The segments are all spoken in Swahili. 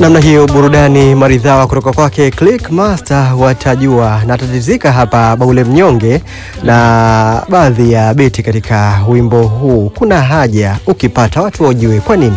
Namna hiyo burudani maridhawa kutoka kwake Click Master watajua na tatizika hapa Baule Mnyonge na baadhi ya beti katika wimbo huu. Kuna haja ukipata watu wajue kwa nini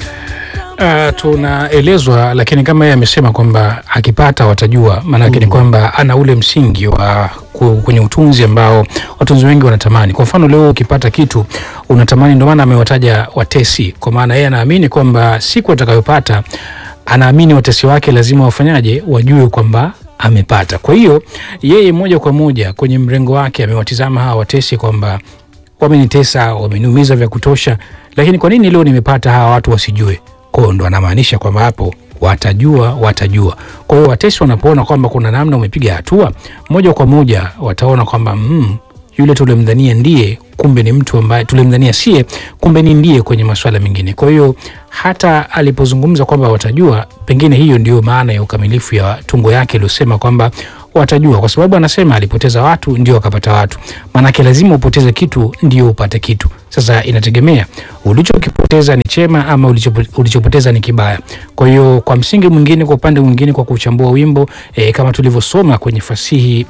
Uh, tunaelezwa lakini kama yeye amesema kwamba akipata watajua, maanake ni kwamba ana ule msingi wa ku- kwenye utunzi ambao watunzi wengi wanatamani. Kwa mfano leo ukipata kitu unatamani, ndio maana amewataja watesi, kwa maana yeye anaamini kwamba siku atakayopata, anaamini watesi wake lazima wafanyaje, wajue kwamba amepata. Kwa hiyo yeye moja kwa moja kwenye mrengo wake amewatizama hawa watesi kwamba wamenitesa, wameniumiza vya kutosha, lakini kwa nini leo nimepata hawa watu wasijue? Kwa hiyo ndo anamaanisha kwamba hapo watajua, watajua. Kwa hiyo watesi wanapoona kwamba kuna namna umepiga hatua, moja kwa moja wataona kwamba mm, yule tulimdhania ndiye, kumbe ni mtu ambaye tulimdhania sie, kumbe ni ndiye kwenye masuala mengine. Kwa hiyo hata alipozungumza kwamba watajua, pengine hiyo ndio maana ya ukamilifu ya tungo yake iliyosema kwamba watajua, kwa sababu anasema alipoteza watu ndio akapata watu. Maanake lazima upoteze kitu ndio upate kitu. Sasa inategemea ulichokipoteza ni chema ama ulichopo- ulichopoteza ni kibaya. Kwa hiyo kwa msingi mwingine, kwa upande mwingine, kwa kuchambua wimbo e, kama tulivyosoma kwenye fasihi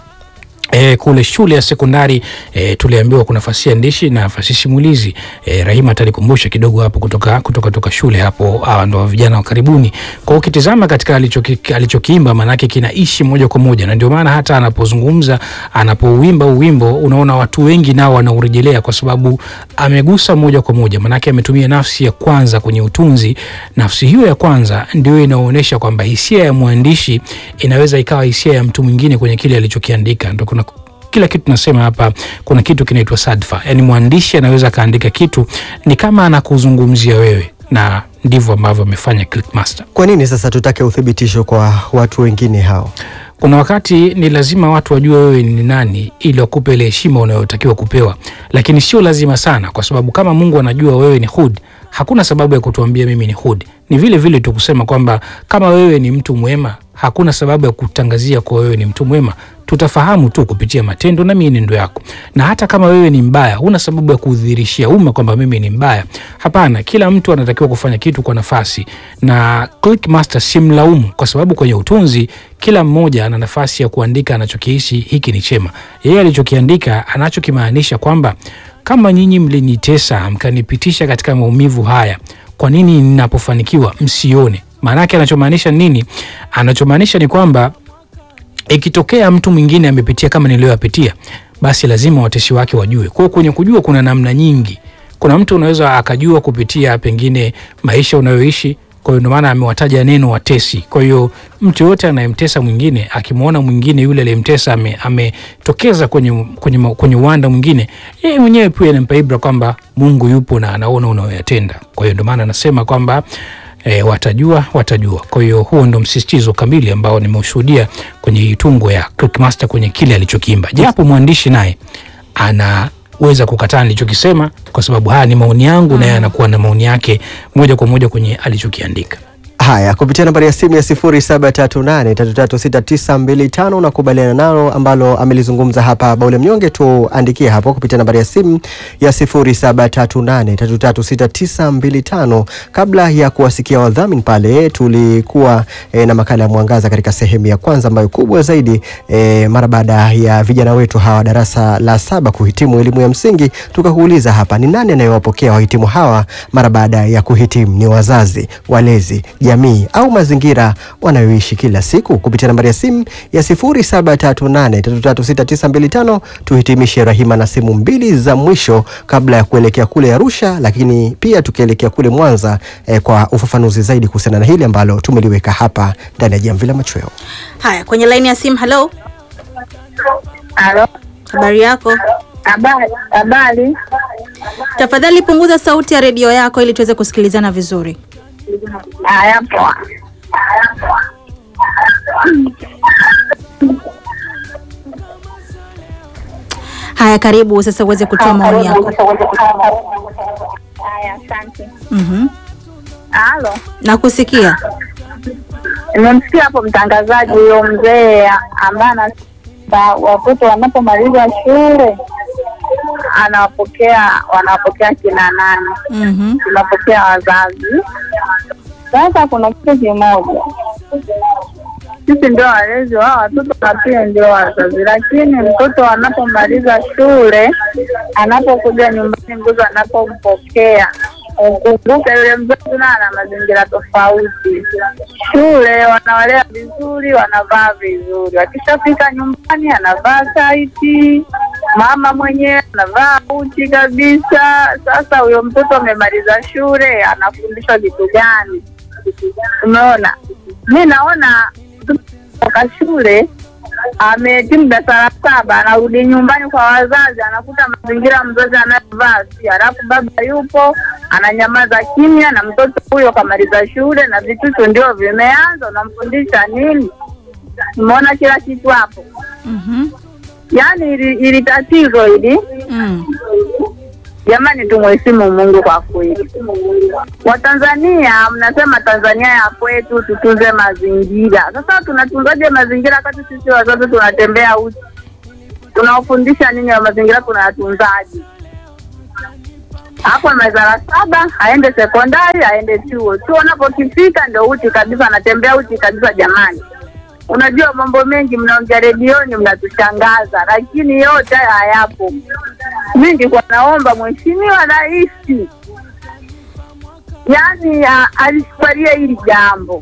E, kule shule ya sekondari e, tuliambiwa kuna fasihi andishi na fasihi simulizi. E, Rahima atalikumbusha kidogo hapo kutoka, kutoka, kutoka shule hapo, hawa ndo vijana wa karibuni. Kwa hiyo ukitizama katika alichoki- alichokiimba maanake kinaishi moja kwa moja, na ndio maana hata anapozungumza anapouimba uwimbo unaona watu wengi nao wanaurejelea kwa sababu amegusa moja kwa moja, maanake ametumia nafsi ya kwanza kwenye utunzi. Nafsi hiyo ya kwanza ndio inaonyesha kwamba hisia ya mwandishi inaweza ikawa hisia ya mtu mwingine kwenye kile alichokiandika. Ndo kuna kila kitu tunasema hapa, kuna kitu kinaitwa sadfa, yaani mwandishi anaweza akaandika kitu ni kama anakuzungumzia wewe, na ndivyo ambavyo amefanya Clickmaster. kwa nini sasa tutake uthibitisho kwa watu wengine hao? Kuna wakati ni lazima watu wajue wewe ni nani ili wakupe ile heshima unayotakiwa kupewa, lakini sio lazima sana, kwa sababu kama Mungu anajua wewe ni Hud, hakuna sababu ya kutuambia mimi ni Hud. Ni vile vile tu kusema kwamba kama wewe ni mtu mwema, hakuna sababu ya kutangazia kwa wewe ni mtu mwema. Tutafahamu tu kupitia matendo na mienendo yako, na hata kama wewe ni mbaya, huna sababu ya kudhihirishia umma kwamba mimi ni mbaya. Hapana, kila mtu anatakiwa kufanya kitu kwa nafasi, na Clickmaster simlaumu kwa sababu kwenye utunzi kila mmoja ana nafasi ya kuandika anachokihisi hiki ni chema. Yeye alichokiandika anachokimaanisha kwamba kama nyinyi mlinitesa mkanipitisha katika maumivu haya, kwa nini ninapofanikiwa msione? Maanake anachomaanisha nini? Anachomaanisha ni kwamba ikitokea mtu mwingine amepitia kama niliyoyapitia, basi lazima watesi wake wajue. Kwa hiyo kwenye kujua kuna namna nyingi. Kuna mtu unaweza akajua kupitia pengine maisha unayoishi. Kwa hiyo ndio maana amewataja neno watesi. Kwa hiyo mtu yoyote anayemtesa mwingine akimwona mwingine yule aliyemtesa ame- ametokeza kwenye, kwenye, ma- kwenye uwanda mwingine, yeye mwenyewe pia inampa ibra kwamba Mungu yupo na anaona unayoyatenda. Kwa hiyo ndio maana anasema kwamba E, watajua watajua. Kwa hiyo huo ndo msisitizo kamili ambao nimeushuhudia kwenye hii tungo ya Clickmaster kwenye kile alichokiimba, japo mwandishi naye anaweza kukataa nilichokisema kwa sababu haya ni maoni yangu, na yeye anakuwa na maoni yake moja kwa moja kwenye alichokiandika. Haya, kupitia nambari ya simu ya 0738336925 unakubaliana nalo ambalo amelizungumza hapa Baule Mnyonge, tuandikie hapo kupitia nambari ya simu ya 0738336925. Kabla ya kuwasikia wadhamini pale, tulikuwa e, na makala ya Mwangaza katika sehemu ya kwanza ambayo kubwa zaidi e, mara baada ya vijana wetu hawa darasa la saba kuhitimu elimu ya msingi, tukakuuliza hapa ni nani anayewapokea wahitimu hawa mara baada ya kuhitimu? Ni wazazi, walezi, jamii au mazingira wanayoishi kila siku? Kupitia nambari ya simu ya 0738336925 tuhitimishe Rahima na simu mbili za mwisho kabla ya kuelekea kule Arusha, lakini pia tukielekea kule Mwanza eh, kwa ufafanuzi zaidi kuhusiana na hili ambalo tumeliweka hapa ndani ya Jamvi la Machweo. Haya, kwenye laini ya simu. Halo, Halo, habari yako? habari habari. Tafadhali punguza sauti ya redio yako ili tuweze kusikilizana vizuri. Haya, poa. Haya, karibu sasa uweze kutoa maoni yako. Haya, asante. Mhm. Halo, Nakusikia. nimemsikia hapo mtangazaji huyo mzee ambaye ana ba- watoto wanapomaliza shule anawapokea wanawapokea kina nani? Mhm. Tunapokea wazazi Sasa kuna kitu kimoja, sisi ndio walezi wa watoto na pia ndio wazazi, lakini mtoto anapomaliza shule, anapokuja nyumbani, mtoto anapompokea ukumbuke yule mzazi naye ana mazingira tofauti. Shule wanawalea vizuri, wanavaa vizuri, wakishafika nyumbani anavaa taiti, mama mwenyewe anavaa uchi kabisa. Sasa huyo mtoto amemaliza shule, anafundishwa kitu gani? Umeona, mi naona mtoto toka shule ametimu darasa la saba, anarudi nyumbani kwa wazazi, anakuta mazingira mzazi anayovaa si, halafu baba yupo ananyamaza kimya, na mtoto huyo kamaliza shule na vitutu ndio vimeanza, unamfundisha nini? Umeona kila kitu hapo. Mhm. Yaani ili, ili tatizo hili Mm. Jamani, tumheshimu Mungu kwa kweli. Watanzania mnasema Tanzania ya kwetu, tutunze mazingira. Sasa tunatunzaje mazingira wakati sisi wazazi tunatembea uchi? Tunawafundisha nini ya mazingira tunayatunzaje? Hapo amaliza la saba, aende sekondari, aende chuo. Chuo unapokifika ndio uchi kabisa, anatembea uchi kabisa. Jamani, unajua mambo mengi mnaongea redioni, mnatushangaza, lakini yote haya hayapo. Mi nilikuwa naomba Mheshimiwa Rais yani a- alishupalia hili jambo.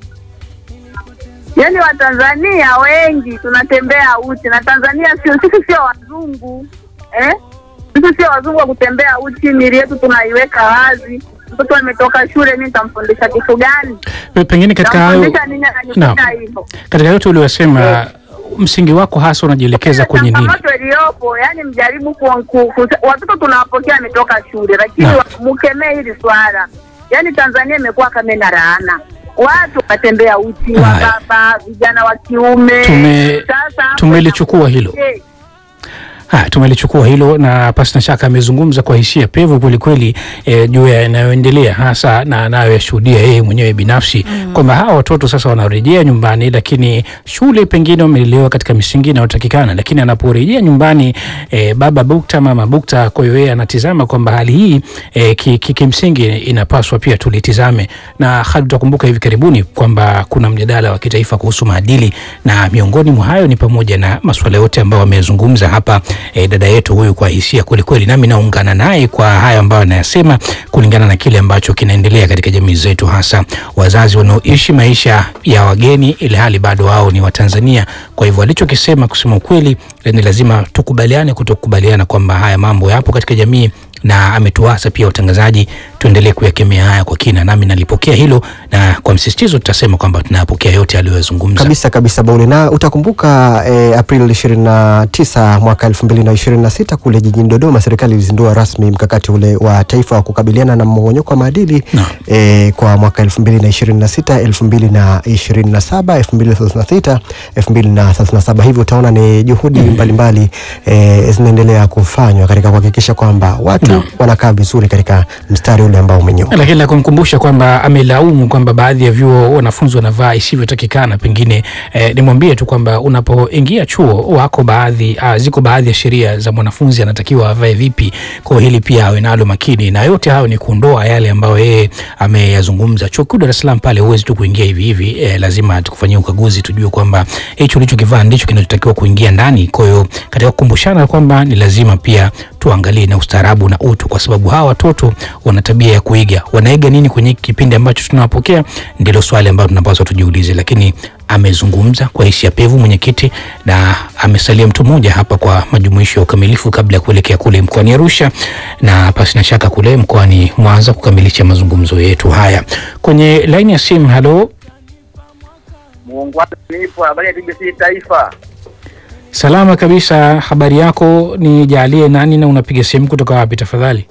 Yaani Watanzania wengi tunatembea uchi, na Tanzania sio sisi, sio wazungu eh? Sisi sio wazungu wa kutembea uchi, mili yetu tunaiweka wazi. Mtoto ametoka shule, mi nitamfundisha kitu gani? Pe- Pengine katika hayo Nitamfundisha nini ananifunda hivyo? katika yote uliyosema, msingi wako hasa unajielekeza kwenye nini? changamoto iliyopo yani, mjaribu ku, ku, ku, watoto tunawapokea ametoka shule, lakini Naam. wa- mkemee hili swala. Yani Tanzania imekuwa kama ina laana, watu watembea uchi wa Haya. baba, vijana wa kiume. Tume- Sasa hapo tumelichukua hilo. Je, Haya, tumelichukua hilo na pasina shaka amezungumza kwa hisia pevu kwelikweli eh, juu ya yanayoendelea hasa na anayoyashuhudia yeye mwenyewe binafsi kwamba hawa watoto sasa wanarejea nyumbani, lakini shule pengine wamelelewa katika misingi inayotakikana, lakini anaporejea nyumbani eh, baba bukta mama bukta. Kwa hiyo yeye anatizama kwamba hali hii eh, ki- ki- kimsingi inapaswa pia tulitizame, na hali utakumbuka hivi karibuni kwamba kuna mjadala wa kitaifa kuhusu maadili, na miongoni mwa hayo ni pamoja na masuala yote ambayo amezungumza hapa eh, dada yetu huyu kwa hisia kwelikweli, nami naungana naye kwa hayo ambayo anayasema kulingana na kile ambacho kinaendelea katika jamii zetu, hasa wazazi wanaoishi maisha ya wageni ili hali bado wao ni Watanzania. Kwa hivyo alichokisema, kusema ukweli, eh, ni lazima tukubaliane kutokubaliana kwamba haya mambo yapo katika jamii na ametuasa pia watangazaji tuendelee kuyakemea haya kwa kina, nami nalipokea hilo, na kwa msisitizo tutasema kwamba tunayapokea yote aliyozungumza. kabisa kabisa Baule, na utakumbuka eh, Aprili 29 mwaka 2026 kule jijini Dodoma, serikali ilizindua rasmi mkakati ule wa taifa wa kukabiliana na mmomonyoko wa maadili Naam. eh, kwa mwaka 2026 2027 2036 2037. Hivyo utaona ni juhudi mbalimbali eh, zinaendelea kufanywa katika kuhakikisha kwamba watu Naam. wanakaa vizuri katika mstari ule ambao umenyoka. lakini la kumkumbusha kwamba amelaumu kwamba baadhi ya vyuo wanafunzi wanavaa isivyotakikana. Pengine eh, nimwambie tu kwamba unapoingia chuo wako baadhi ah, ziko baadhi ya sheria za mwanafunzi anatakiwa avae vipi. Kwa hiyo hili pia awe nalo makini, na yote hayo ni kuondoa yale ambayo yeye ameyazungumza. Chuo kikuu Dar es Salaam pale huwezi tu kuingia hivi hivi, eh, lazima tukufanyie ukaguzi tujue kwamba hicho ulichokivaa ndicho kinachotakiwa kuingia ndani. Kwa hiyo katika kukumbushana kwamba ni lazima pia tuangalie na ustaarabu na utu, kwa sababu hawa watoto wana tabia ya kuiga. Wanaiga nini kwenye kipindi ambacho tunawapokea? Ndilo swali ambalo tunapaswa tujiulize. Lakini amezungumza kwa hisia pevu mwenyekiti, na amesalia mtu mmoja hapa kwa majumuisho ya ukamilifu kabla ya kuelekea kule mkoani Arusha na pasina shaka kule mkoani Mwanza kukamilisha mazungumzo yetu haya. Kwenye laini ya simu, halo, Muungwana nipo habari ya TBC Taifa. salama kabisa. Habari yako? Nijalie nani na unapiga simu kutoka wapi tafadhali?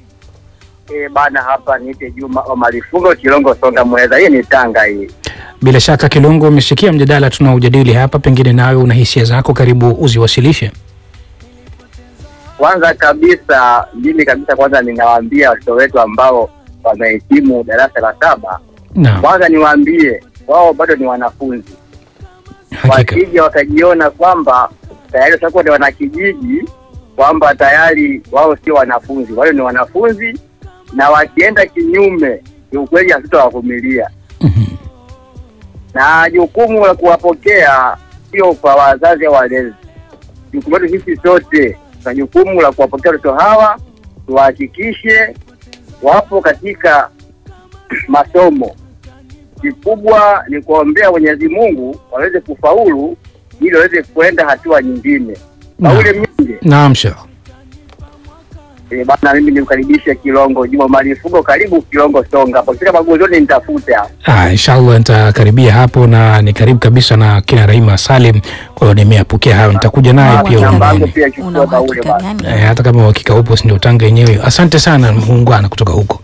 E, bana hapa niite Juma Omari Fungo Kilongo Songa Mweza. Hii ni Tanga hii. Bila shaka Kilongo, umesikia mjadala tunaojadili hapa, pengine nawe una hisia zako, karibu uziwasilishe. Kwanza kabisa mimi kabisa kwanza ninawaambia watoto wetu ambao wamehitimu darasa la saba, Naam, kwanza niwaambie wao bado ni wanafunzi, hakika wasije wakajiona kwamba tayari watakuwa ni wanakijiji, kwamba tayari wao sio wanafunzi. Wale ni wanafunzi, na wakienda kinyume, kiukweli hatutawavumilia. na jukumu la kuwapokea sio kwa wazazi au walezi. Jukumu letu sisi sote na jukumu la kuwapokea watoto hawa, tuhakikishe wapo katika masomo. Kikubwa ni kuwaombea Mwenyezi Mungu waweze kufaulu ili waweze kwenda hatua nyingine. Naam. Paule Mnyinge, Naam, Sheikh. eh, bana, mimi nimkaribishe Kilongo Juma Malifugo, karibu Kilongo Songa hapo, kifika magozoni nitafute hapo. Ah, inshallah nitakaribia hapo na ni karibu kabisa na kina Rahima Salim. Kwa hiyo nimeyapokea hayo, nitakuja naye Una pia uhakika namba yangu ulimani. pia chukua Una Paule uhakika bana. gani? Eh, hata kama uhakika upo, si ndio utanga yenyewe. Asante sana muungwana kutoka huko.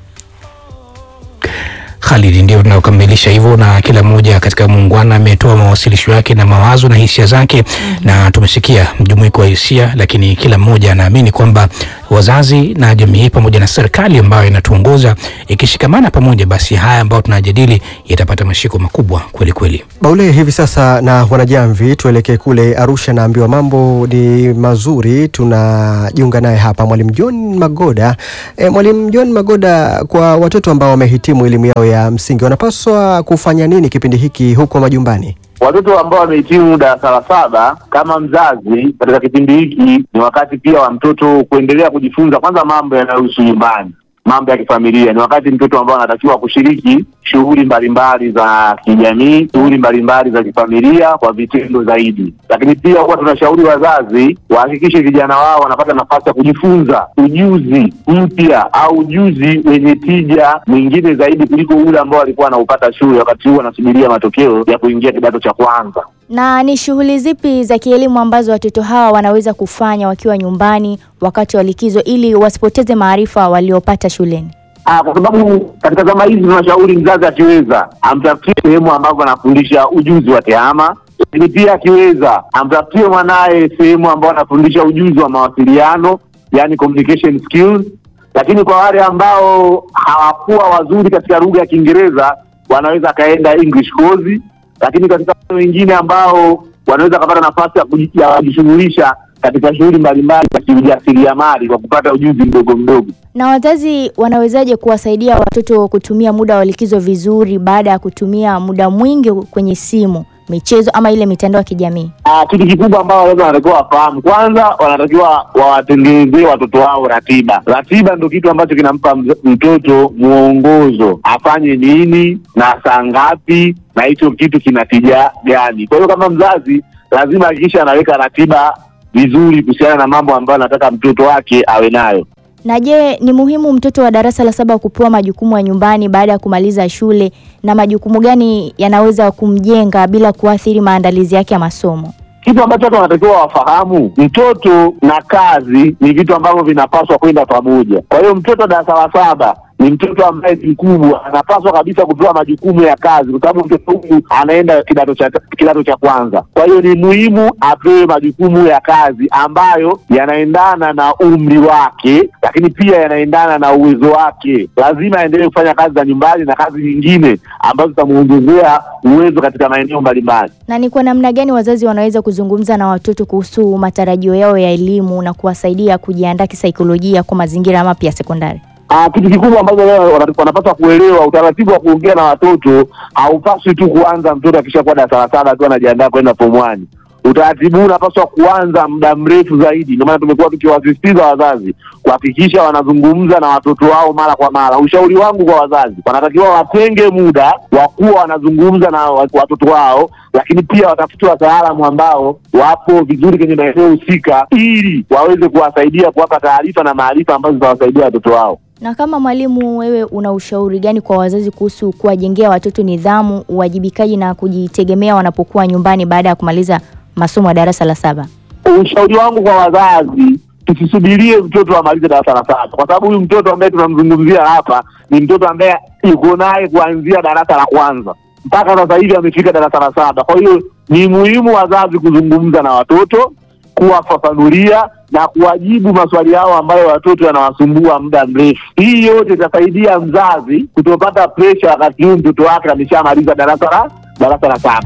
Khalid, ndio tunaokamilisha hivyo, na kila mmoja katika muungwana ametoa mawasilisho yake na mawazo na hisia zake na tumesikia mjumuiko wa hisia, lakini kila mmoja anaamini kwamba wazazi na jamii pamoja na serikali ambayo inatuongoza ikishikamana pamoja, basi haya ambayo tunajadili yatapata mashiko makubwa kweli kweli. Baule, hivi sasa na wanajamvi, tuelekee kule Arusha. Naambiwa mambo ni mazuri, tunajiunga naye hapa Mwalimu John Magoda. E, Mwalimu John Magoda, kwa watoto ambao wamehitimu elimu yao ya msingi wanapaswa kufanya nini kipindi hiki huko majumbani? Watoto ambao wamehitimu darasa la saba, kama mzazi, katika kipindi hiki ni wakati pia wa mtoto kuendelea kujifunza kwanza mambo yanayohusu nyumbani, mambo ya kifamilia. Ni wakati mtoto ambao anatakiwa kushiriki shughuli mbalimbali za kijamii, shughuli mbalimbali za kifamilia kwa vitendo zaidi. Lakini pia huwa tunashauri wazazi wahakikishe vijana wao wanapata nafasi ya kujifunza ujuzi mpya au ujuzi wenye tija mwingine zaidi kuliko ule ambao walikuwa wanaupata shule, wakati huu wanasubiria matokeo ya kuingia kidato cha kwanza. Na ni shughuli zipi za kielimu ambazo watoto hawa wanaweza kufanya wakiwa nyumbani wakati wa likizo ili wasipoteze maarifa waliopata shuleni? Ah, kwa sababu katika zama hizi tunashauri mzazi akiweza amtafutie sehemu ambapo anafundisha ujuzi wa tehama, lakini pia akiweza amtafutie mwanaye sehemu ambayo anafundisha ujuzi wa mawasiliano, yani communication skills. Lakini kwa wale ambao hawakuwa wazuri katika lugha ya Kiingereza wanaweza akaenda English course, lakini katika wale wengine ambao wanaweza kupata nafasi ya kuji- ya kujishughulisha katika shughuli mbalimbali za kiujasiriamali kwa kupata ujuzi mdogo mdogo. Na wazazi wanawezaje kuwasaidia watoto kutumia muda wa likizo vizuri baada ya kutumia muda mwingi kwenye simu, michezo ama ile mitandao ya kijamii? Ah, kitu kikubwa ambao wazazi wanatakiwa wafahamu, kwanza wanatakiwa wawatengenezee watoto wao ratiba. Ratiba ndio kitu ambacho kinampa mz- mtoto mwongozo, afanye nini na saa ngapi, na hicho kitu kina tija gani. Kwa hiyo kama mzazi lazima hakikisha anaweka ratiba vizuri kuhusiana na mambo ambayo anataka mtoto wake awe nayo. Na je, ni muhimu mtoto wa darasa la saba kupewa majukumu ya nyumbani baada ya kumaliza shule, na majukumu gani yanaweza kumjenga bila kuathiri maandalizi yake ya masomo? kitu ambacho watu wanatakiwa wafahamu, mtoto na kazi ni vitu ambavyo vinapaswa kwenda pamoja. Kwa hiyo mtoto darasa la saba ni mtoto ambaye ni mkubwa, anapaswa kabisa kupewa majukumu ya kazi, kwa sababu mtoto huyu anaenda kidato cha kidato cha kwanza. Kwa hiyo ni muhimu apewe majukumu ya kazi ambayo yanaendana na umri wake, lakini pia yanaendana na uwezo wake. Lazima aendelee kufanya kazi za nyumbani na kazi nyingine ambazo zitamuongezea uwezo katika maeneo mbalimbali. Na ni kwa namna gani wazazi wanaweza kuzungumza na watoto kuhusu matarajio yao ya elimu na kuwasaidia kujiandaa kisaikolojia kwa mazingira mapya ya sekondari? Ah, kitu kikubwa ambacho leo wana- wanapaswa kuelewa, utaratibu wa kuongea na watoto haupaswi tu kuanza mtoto akishakuwa darasa la saba tu anajiandaa kwenda form one. Utaratibu huu unapaswa kuanza muda mrefu zaidi. Ndio maana tumekuwa tukiwasisitiza wazazi kuhakikisha wanazungumza na watoto wao mara kwa mara. Ushauri wangu kwa wazazi, wanatakiwa watenge muda wa kuwa wanazungumza na wa- watoto wao, lakini pia watafute wataalamu ambao wapo vizuri kwenye maeneo husika, ili waweze kuwasaidia kuwapa taarifa na maarifa ambazo zitawasaidia watoto wao. Na kama mwalimu, wewe una ushauri gani kwa wazazi kuhusu kuwajengea watoto nidhamu, uwajibikaji na kujitegemea wanapokuwa nyumbani baada ya kumaliza masomo ya darasa la saba? ushauri wangu kwa wazazi tusisubirie mtoto amalize darasa la saba, kwa sababu huyu mtoto ambaye tunamzungumzia hapa ni mtoto ambaye yuko naye kuanzia darasa la kwanza mpaka sasa hivi amefika darasa la saba. Kwa hiyo ni muhimu wazazi kuzungumza na watoto, kuwafafanulia na kuwajibu maswali yao ambayo watoto yanawasumbua muda mrefu. Hii yote itasaidia mzazi kutopata presha wakati huu mtoto wake ameshamaliza darasa la darasa la saba.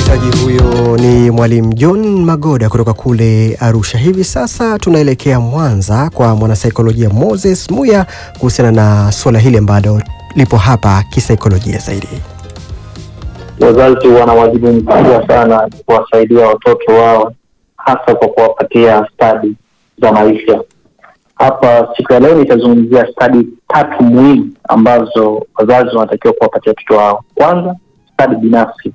Msikilizaji, huyo ni mwalimu John Magoda kutoka kule Arusha. Hivi sasa tunaelekea Mwanza kwa mwanasaikolojia Moses Muya kuhusiana na suala hili ambalo lipo hapa kisaikolojia zaidi. Wazazi wana wajibu mkubwa sana kuwasaidia watoto wao, hasa kwa kuwapatia stadi za maisha. Hapa siku ya leo nitazungumzia stadi tatu muhimu ambazo wazazi wanatakiwa kuwapatia watoto wao. Kwanza, stadi binafsi.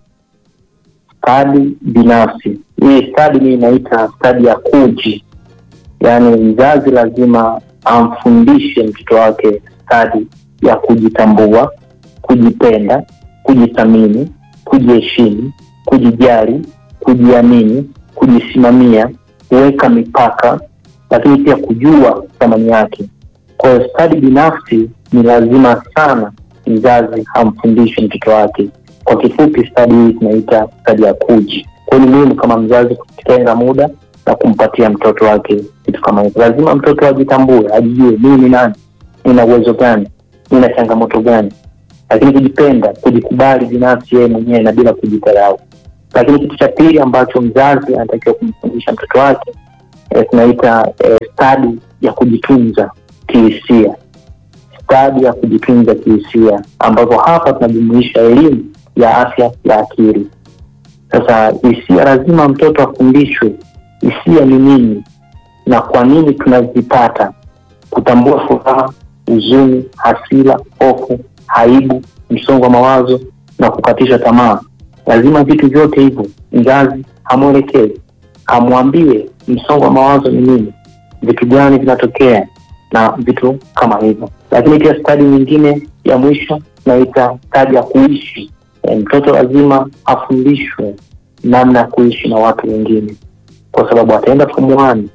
Stadi binafsi, hii stadi mii inaita stadi ya kuji, yaani mzazi lazima amfundishe mtoto wake stadi ya kujitambua, kujipenda, kujithamini, kujiheshimu, kujijali, kujiamini, kujisimamia, kuweka mipaka, lakini pia kujua thamani yake. Kwa hiyo stadi binafsi ni lazima sana mzazi amfundishe mtoto wake. Kwa kifupi, stadi hii tunaita stadi ya kuji. Kwa hiyo ni muhimu kama mzazi kutenga muda na kumpatia mtoto wake kitu kama hivyo. Lazima mtoto ajitambue, ajijue mimi ni nani, nina uwezo gani, nina changamoto gani, lakini kujipenda, kujikubali binafsi yeye mwenyewe na bila kujidharau. Lakini kitu cha pili ambacho mzazi anatakiwa kumfundisha mtoto wake eh, tunaita eh, stadi ya kujitunza kihisia, stadi ya kujitunza kihisia, ambapo hapa tunajumuisha elimu ya afya ya akili. Sasa hisia, lazima mtoto afundishwe hisia ni nini na kwa nini tunazipata, kutambua furaha, huzuni, hasira, hofu, aibu, msongo wa mawazo na kukatisha tamaa. Lazima vitu vyote hivyo mzazi amwelekeze, amwambie msongo wa mawazo ni nini, vitu gani vinatokea na vitu kama hivyo. Lakini pia stadi nyingine ya mwisho tunaita stadi ya kuishi. E, mtoto lazima afundishwe namna ya kuishi na watu wengine, kwa sababu ataenda form one,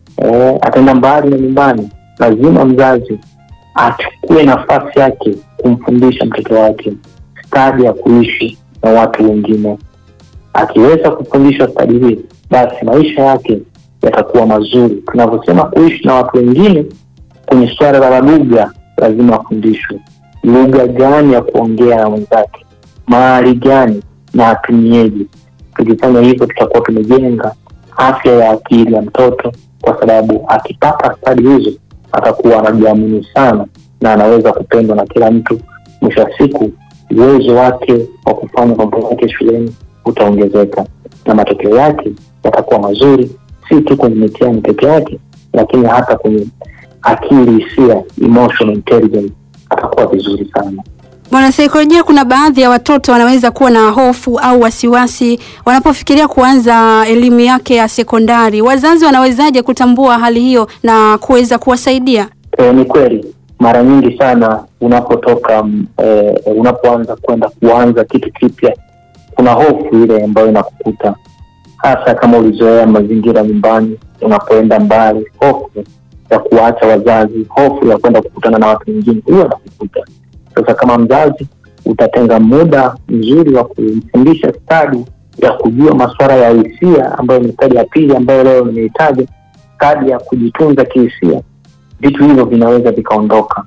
e, ataenda mbali na nyumbani. Lazima mzazi achukue nafasi yake kumfundisha mtoto wake stadi ya kuishi na watu wengine. Akiweza kufundishwa stadi hii, basi maisha yake yatakuwa mazuri. Tunavyosema kuishi na watu wengine, kwenye suala la lugha, lazima afundishwe lugha gani ya kuongea na mwenzake, mahali gani na atumieje. Tukifanya hivyo, tutakuwa tumejenga afya ya akili ya mtoto, kwa sababu akipata stadi hizo atakuwa anajiamini sana na anaweza kupendwa na kila mtu. Mwisho wa siku, uwezo wake wa kufanya mambo yake shuleni utaongezeka na matokeo yake yatakuwa mazuri, si tu kwenye mitihani peke yake, lakini hata kwenye akili, hisia, emotional intelligence atakuwa vizuri sana. Mwanasaikolojia, kuna baadhi ya watoto wanaweza kuwa na hofu au wasiwasi wanapofikiria kuanza elimu yake ya sekondari. Wazazi wanawezaje kutambua hali hiyo na kuweza kuwasaidia? E, ni kweli mara nyingi sana unapotoka e, unapoanza kwenda kuanza kitu kipya, kuna hofu ile ambayo inakukuta, hasa kama ulizoea mazingira nyumbani. Unapoenda mbali, hofu ya kuacha wazazi, hofu ya kwenda kukutana na watu wengine, hiyo inakukuta. Sasa kama mzazi utatenga muda mzuri wa kumfundisha stadi ya kujua masuala ya hisia, ambayo ni stadi ya pili ambayo leo nimeitaja, stadi ya kujitunza kihisia, vitu hivyo vinaweza vikaondoka.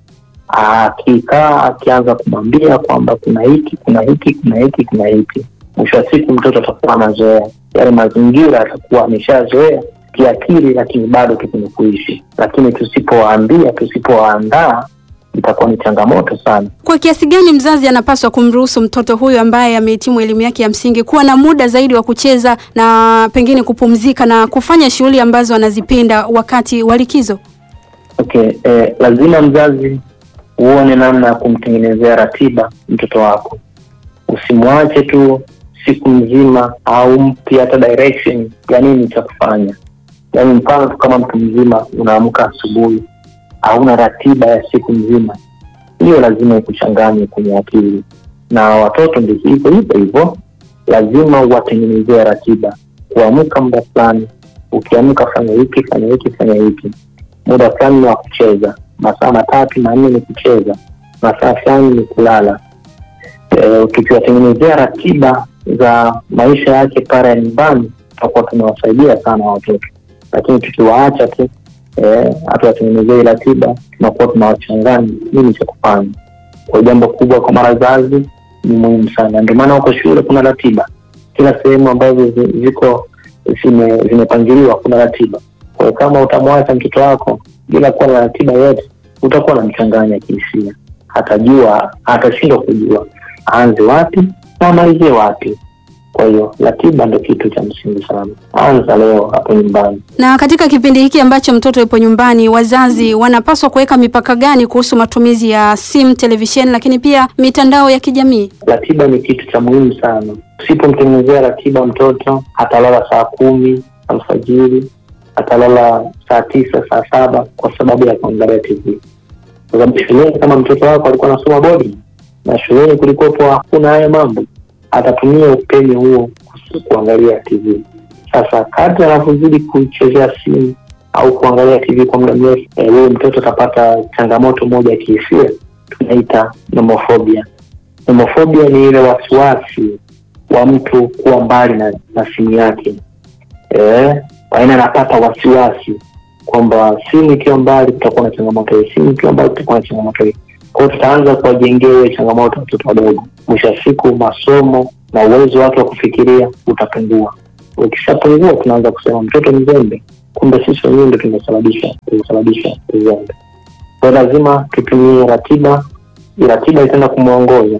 Akikaa akianza kumwambia kwamba kuna hiki kuna hiki kuna hiki kuna hiki, mwisho wa siku mtoto atakuwa anazoea yale mazingira, atakuwa ameshazoea kiakili, lakini bado tu kwenye kuishi. Lakini tusipowaambia, tusipowaandaa itakuwa ni changamoto sana. Kwa kiasi gani mzazi anapaswa kumruhusu mtoto huyu ambaye amehitimu elimu yake ya msingi kuwa na muda zaidi wa kucheza na pengine kupumzika na kufanya shughuli ambazo anazipenda wakati wa likizo? Okay, eh, lazima mzazi uone namna ya kumtengenezea ratiba mtoto wako. Usimwache tu siku nzima au mpi hata direction ya nini cha kufanya. Yaani mfano tu kama mtu mzima unaamka asubuhi hauna ratiba ya siku nzima, hiyo lazima ikuchanganye kwenye akili. Na watoto ndio hivyo hivyo hivyo, lazima uwatengenezee ratiba, kuamka muda fulani, ukiamka fanya hiki, fanya hiki, fanya hiki, muda fulani ni wa kucheza, masaa matatu manne ni kucheza, masaa fulani ni kulala. E, tukiwatengenezea ratiba za maisha yake pale ya nyumbani, tutakuwa tunawasaidia sana watoto, lakini tukiwaacha tu hatuwatengenezei ratiba, tunakuwa tunawachanganya nini cha kufanya. Kwa jambo kubwa kwa wazazi ni muhimu sana, ndio maana huko shule kuna ratiba kila sehemu ambazo zi- ziko zime- zimepangiliwa kuna ratiba. Kwa hiyo kama utamwacha mtoto wako bila kuwa na ratiba yote, utakuwa na mchanganya kihisia, hatajua, atashindwa kujua aanze wapi na amalizie wapi. Kwa hiyo ratiba ndo kitu cha msingi sana. Anza leo hapo nyumbani. Na katika kipindi hiki ambacho mtoto yupo nyumbani, wazazi wanapaswa kuweka mipaka gani kuhusu matumizi ya simu, televisheni, lakini pia mitandao ya kijamii? Ratiba ni kitu cha muhimu sana. Usipomtengenezea ratiba mtoto atalala saa kumi alfajiri, atalala saa tisa, saa saba kwa sababu ya kuangalia TV. Kwa sababu shuleni, kama mtoto wako alikuwa anasoma bodi na shuleni kulikuwepo hakuna haya mambo, atatumia upenyo huo kus- kuangalia TV. Sasa kadri anavyozidi kuichezea simu au kuangalia TV kwa muda mrefu, eh, huyo mtoto atapata changamoto moja ya kihisia tunaita nomofobia. Nomofobia ni ile wasiwasi wa mtu kuwa mbali na, na simu yake eh, aina anapata wasiwasi kwamba simu ikiwa mbali kutakuwa na changamoto hii, simu ikiwa mbali kutakuwa na changamoto hii. Kwa hiyo tutaanza kuwajengea hiyo changamoto watoto wadogo, mwisho wa siku masomo na uwezo wake wa kufikiria utapungua. Ukishapungua tunaanza kusema mtoto mzembe, kumbe sisi wenyewe ndo tumesababisha tumesababisha uzembe. Kwa hiyo lazima tutumie ratiba, ratiba itaenda kumwongoza